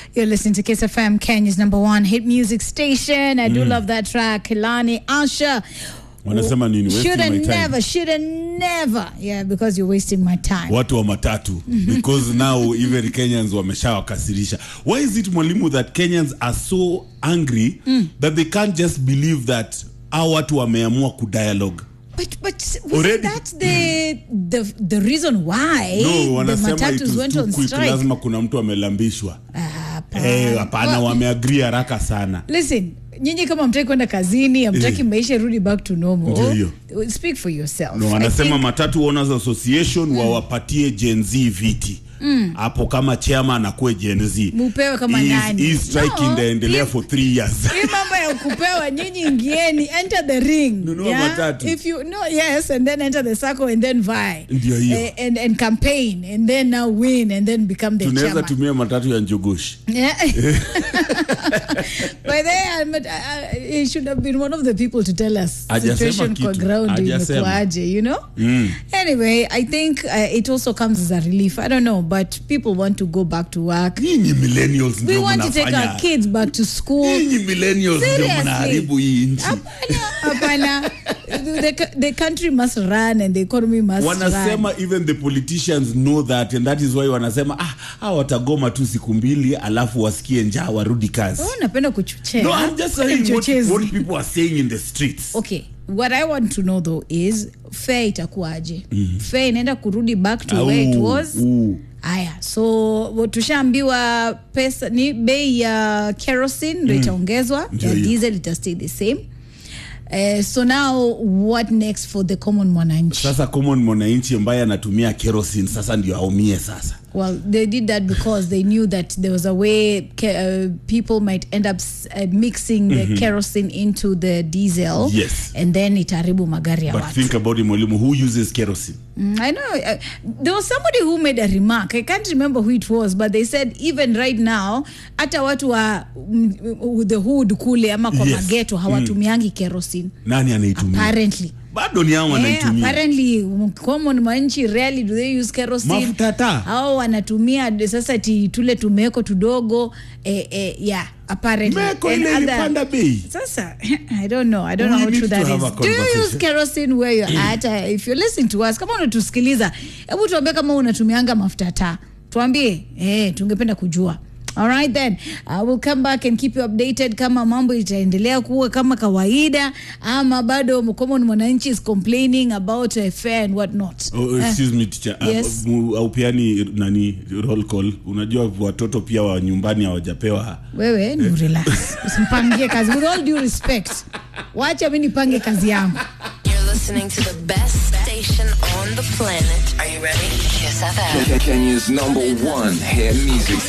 You're listening to Kiss FM, Kenya's number one hit music station. I do love that track. Kilani Asha. wanasema nini Wasting Shoulda my time. never, shoulda never. Yeah, because you're wasting my time. watu wa matatu because now even kenyans wameshawakasirisha why is it mwalimu that kenyans are so angry that they can't just believe that au watu wameamua kudialogue But but wasn't Already- that the the the reason why no the wanasema it matatus was went too on quick strike? lazima kuna mtu amelambishwa Ah, hapana. Eh, hapana Well, wameagri haraka sana Listen, nyinyi kama mtaki kwenda kazini, amtaki Eh. maisha rudi back to Ndio normal. hiyo. Speak for yourself. no, I wanasema think- matatu owners association wawapatie gen z viti hapo kama chairman akuwe gen z Mupewe kama Hii- nani? hii strike No, inaendelea hii- for three years hii mambo ya kupewa nyinyi ingieni enter the ring Nunua matatu. if you no yes and then enter the circle and then vie Ndio hiyo. Eh, and, and campaign and then now win and then become the tunaweza chairman tumia matatu ya njogoshi yeah. by the way, I, he should have been one of the people to tell us Hajasema situation kwa kitu. ground Hajasema. imekuaje you know anyway i think uh, it also comes as a relief i don't know but people want to go back to work nyinyi millennials we ndio want to take mnafanya our kids back to school nyinyi millennials ndio Seriously. mnaharibu hii nchi Hapana, hapana. The, the country must run and the economy must wanasema run. even the politicians know that and that is why wanasema ah, ah watagoma tu siku mbili alafu wasikie njaa warudi kazi Oh, napenda kuchochea. no, I'm just Wewe ni saying what, mchochezi. what people are saying in the streets okay what i want to know though is fare itakuwaje fare inaenda kurudi back to where it Au, was au. aya so tushaambiwa pesa ni bei ya kerosene ndo itaongezwa Ndio ya hiyo. diesel ita stay the same Uh, so now what next for the common mwananchi sasa common mwananchi ambaye anatumia kerosene sasa ndio aumie sasa Well, they did that because they knew that there was a way ke- uh, people might end up s- uh, mixing the kerosene into the diesel, Yes. and then itaribu magari ya but watu. think about it mwalimu who uses kerosene Mm, I know uh, there was somebody who made a remark. I can't remember who it was, but they said even right now, hata watu wa mm, mm, the hood kule ama kwa Yes. mageto hawatumiangi kerosene nani anaitumia apparently. bado ni hao Eh, wanaitumia apparently um, common manchi rarely do they use kerosene Mafuta taa. au wanatumia de- sasa ti tule tumeko tudogo eh, eh, yeah apparently meko And ile other- ilipanda bei sasa i don't know i don't know We how need true to that have a is do you use conversation. kerosene where you're at Uh, if you're listening to us kama unatusikiliza hebu tuambie kama unatumianga mafuta taa tuambie eh tungependa kujua All right then I will come back and keep you updated kama mambo itaendelea kuwa kama kawaida ama bado common mwananchi is complaining about uh, fare and what not Oh, excuse me teacher. Uh, Yes. mu- aupiani nani roll call unajua watoto pia wa nyumbani hawajapewa wewe ni relax usimpangie kazi with all due respect wacha mi nipange kazi yangu You're listening to the best station on the planet. Are you ready? Kiss FM. Kenya's number one hit music